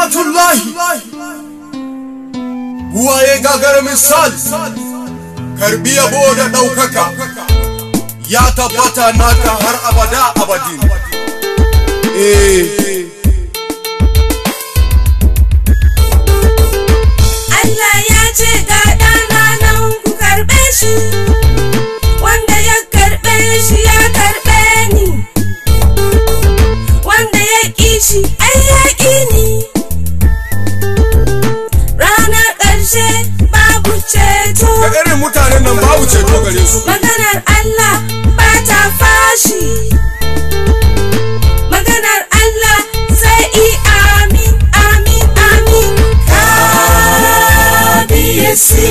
kalmatullahi buwaye gagar misal karbi yabo da ɗaukaka ya tabbata naka har abada abadin eh Allah ya ce ga ɗana nan ku karɓe shi wanda ya karɓe shi ya karɓe ni wanda ya ƙi shi ai ya ƙi ni ranar ƙarshe babu ceto ga irin mutanen nan babu ceto gare su maganar Allah ba ta fashi maganar Allah sai i amin amin amin kabiyesi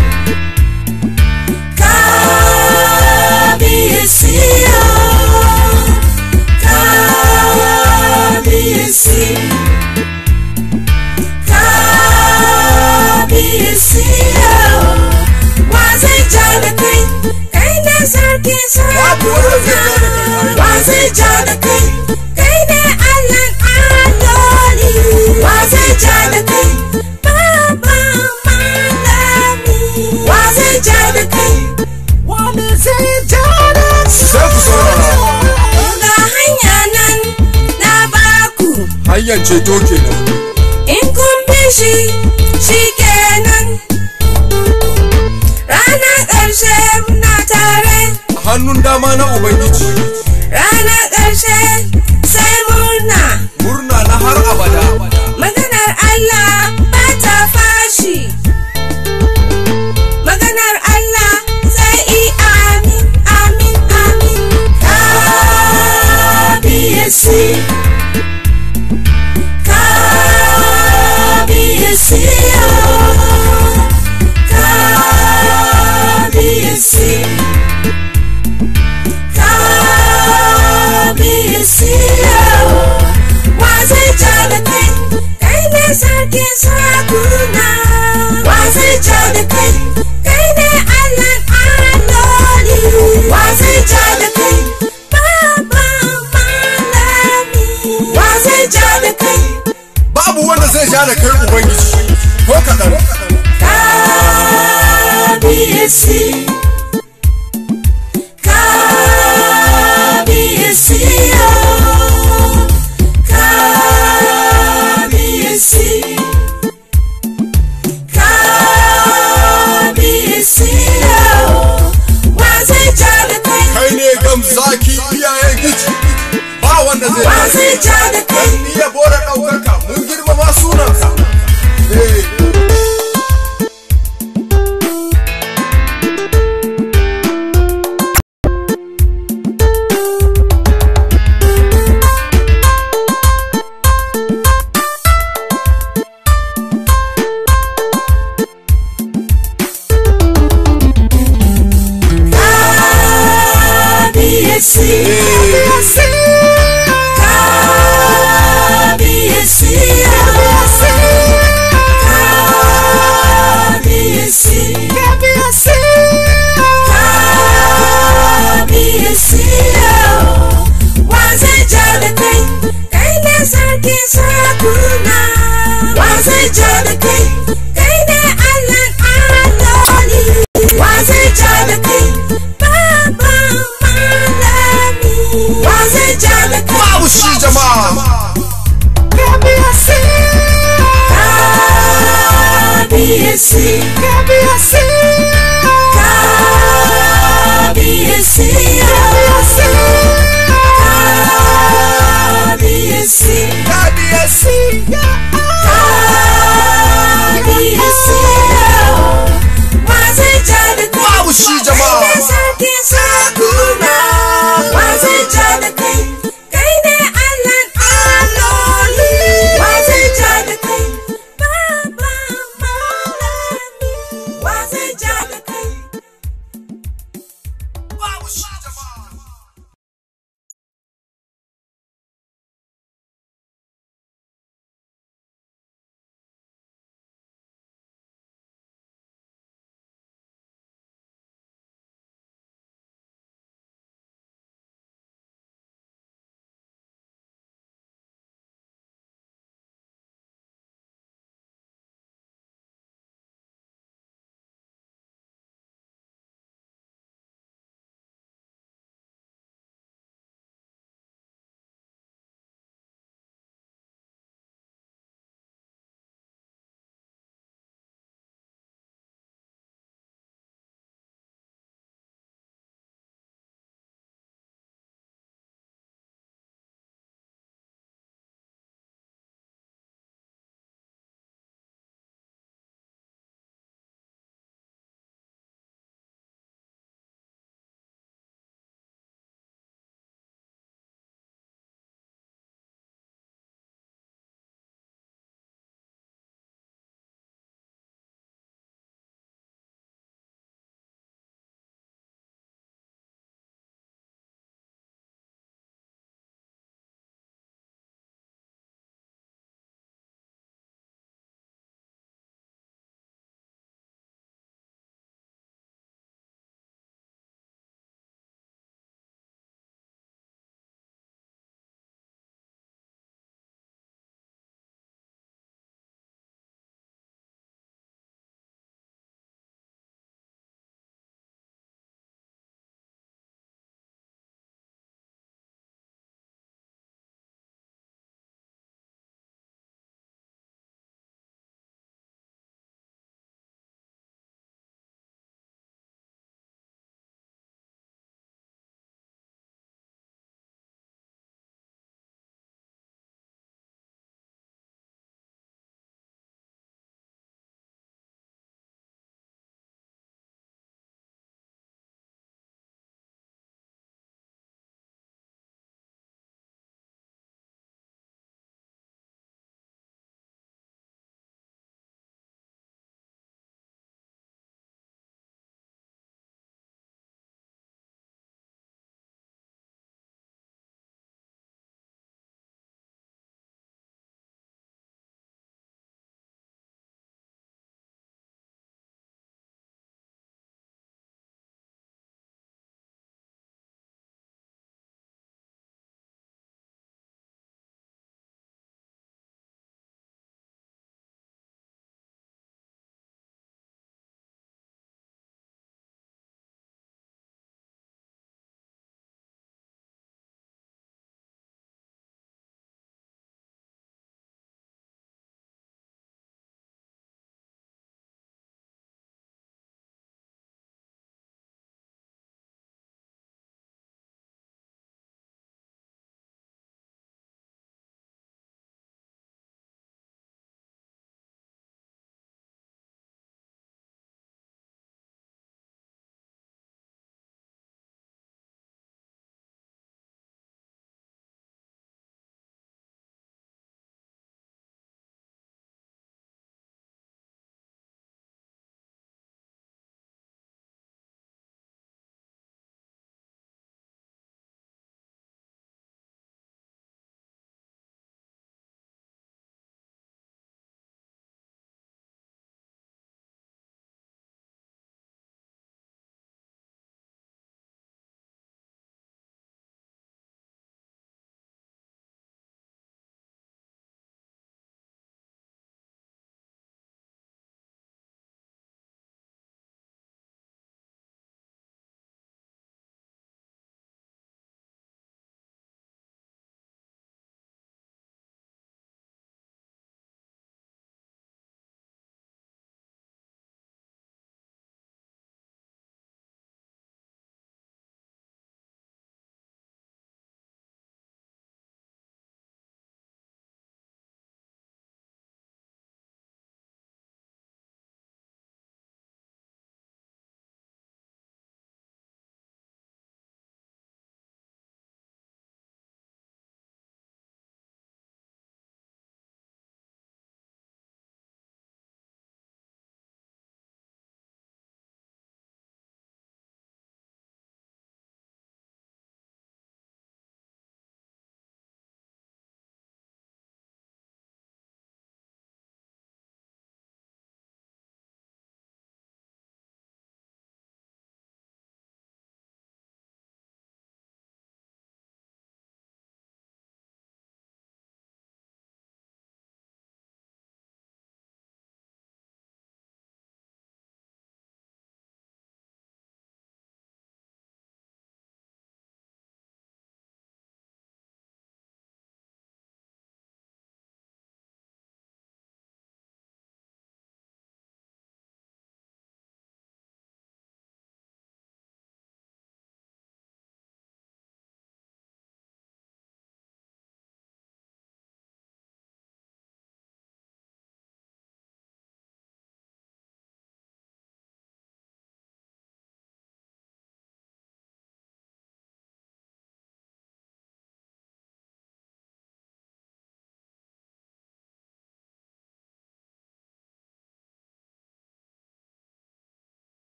kabiyesi kabiyesi kabiyesi wa zai ja da kai kai ne sarkin Babu wanda zai ja da kai. sarakuna wa zai ja da kai kai ne allan alloli wa zai ja da kai baba malami wa zai ja da kai wani zai ja da sai ku saurara ga hanya nan na baku hanyar ceto kenan in kun bi shi shi kenan ranar ƙarshe muna tare a hannun dama na ubangiji ranar ƙarshe sai murna murna na har abada maganar Allah ba ta fashi maganar Allah sai i amin amin amin kabiyesi kabiyesi kabiyesi kabiyesi wa zai ja da kai kai ne sarkin sarakuna wa zai ja da kai kai ne allan alloli wa zai ja da kai baba malami wa zai ja da kai babu wanda zai ja da kai ubangiji ko kaɗan kabiyesi kabiyesi kabiyesi kabiyesi wa zai ja da kai kai ne gamzaki iyayen gici ba wanda zai wa ja da zai kai ja da kai ni ya bora ɗaukaka mun girmama sunanka eh kabiyesi kabiyesi kabiyesi kabiyesi wa zai ja da kai kai ne sarkin sarakuna wa zai ja da kai kai ne allan alloli wa zai ja da kai baba malami wa zai ja da kai babu shi jama'a kabiyesi kabiyesi kabiyesi kabiyesi